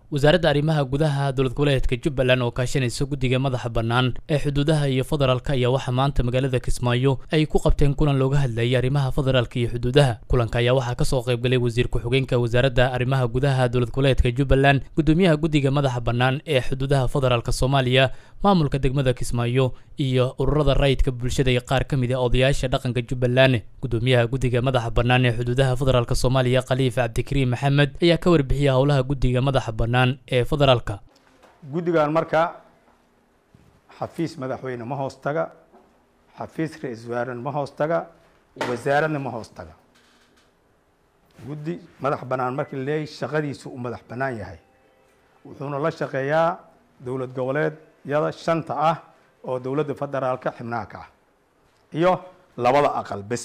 wasaaradda arrimaha gudaha dowlad goboleedka jubbaland oo kaashanaysa guddiga madaxa bannaan ee xuduudaha iyo federaalka ayaa waxaa maanta magaalada kismaayo ay ku qabteen kulan looga hadlayay arrimaha federaalka iyo xuduudaha kulanka ayaa waxaa kasoo qaybgalay wasiir ku-xigeenka wasaaradda arrimaha gudaha dowlad goboleedka jubbaland gudoomiyaha guddiga madaxa bannaan ee xuduudaha federaalka soomaaliya maamulka degmada kismaayo iyo ururada rayidka bulshada iyo qaar ka mid a odayaasha dhaqanka jubbaland gudoomiyaha guddiga madaxa bannaan ee xuduudaha federaalk soomaaliya khaliif cabdikariim maxamed ayaa ka warbixiyay howlaha guddiga madaxa bannaan ee federaalka guddigan marka xafiis madaxweyne ma hoos taga xafiis ra-iisul wasaarena ma hoos taga wasaaradna ma hoos taga guddi madax bannaan markii la leeyahy shaqadiisu uu madax bannaan yahay wuxuuna la shaqeeyaa dowlad goboleedyada shanta ah oo dowladda federaalka xibnaha ka ah iyo labada aqal bes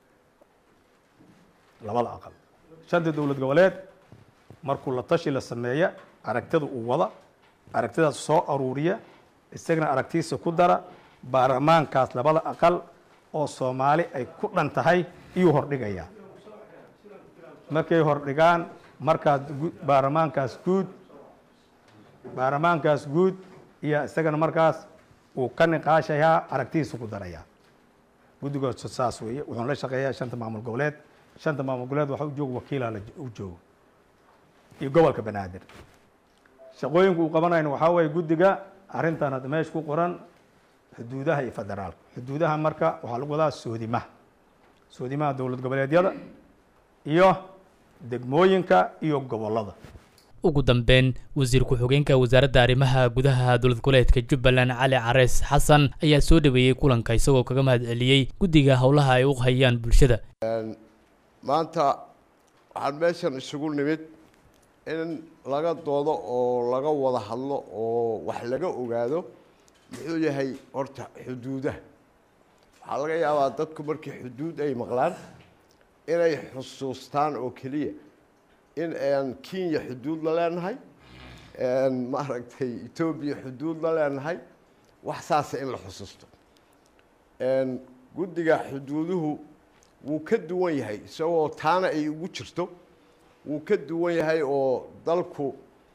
labada aqal shanta dowlad goboleed markuu la tashi la sameeya aragtida uu wada aragtidaas soo aruuriya isagana aragtiisa ku dara baarlamaankaas labada aqal oo soomaali ay ku dhan tahay iyuu hordhigayaa markay hordhigaan markaas baarlamaankaas guud baarlamaankaas guud iyo isagana markaas uu ka niqaashayaa aragtidiisa ku darayaa guddigoos saas weeye wuxuuna la shaqeeyaa shanta maamul goboleed shanta maamul goboleed waxa u jooga wakiilaa u joogo iyo gobolka banaadir shaqooyinka uu qabanayna waxaa weeye guddiga arrintan hadda meesha ku qoran xuduudaha iyo federaalka xuduudaha marka waxaa lagu wadaa soodimaha soodimaha dowlad goboleedyada iyo degmooyinka iyo gobollada ugu dambeyn wasiir ku-xigeenka wasaaradda arrimaha gudaha dowlad goboleedka jubbaland cali carees xasan ayaa soo dhaweeyey kulanka isagoo kaga mahad celiyey guddiga howlaha ay u hayaan bulshada maanta waxaan meeshan isugu nimid in laga doodo oo laga wada hadlo oo wax laga ogaado muxuu yahay horta xuduudaha waxaa laga yaabaa dadku markii xuduud ay maqlaan inay xusuustaan oo keliya in aan kenya xuduud la leenahay maaragtay etoobiya xuduud la leenahay wax saasa in la xusuusto guddiga xuduuduhu wuu ka duwan yahay isagoo taana ay ugu jirto wuu ka duwan yahay oo dalku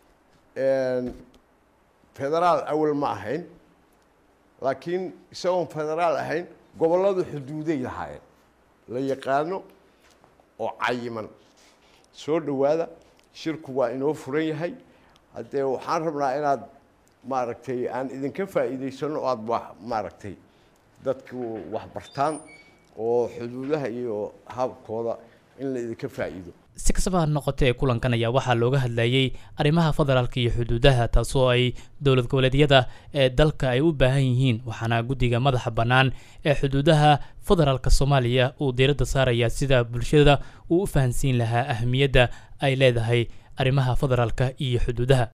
federaal awal ma ahayn laakiin isagoon federaal ahayn gobolladu xuduuday lahaayeen la yaqaano oo cayiman soo dhowaada shirku waa inoo furan yahay haddee waxaan rabnaa inaad maaragtay aan idinka faa'iidaysano o aada wax maaragtay dadku wax bartaan oo xuduudaha iyo habkooda in la idinka faa'iido si kastaba ha noqotee kulankan ayaa waxaa looga hadlayay arrimaha federaalka iyo xuduudaha taasoo ay dowlad goboleedyada ee dalka ay u baahan yihiin waxaana guddiga madaxa bannaan ee xuduudaha federaalka soomaaliya uu diiradda saarayaa sida bulshada uu u fahansiin lahaa ahmiyadda ay leedahay arrimaha federaalka iyo xuduudaha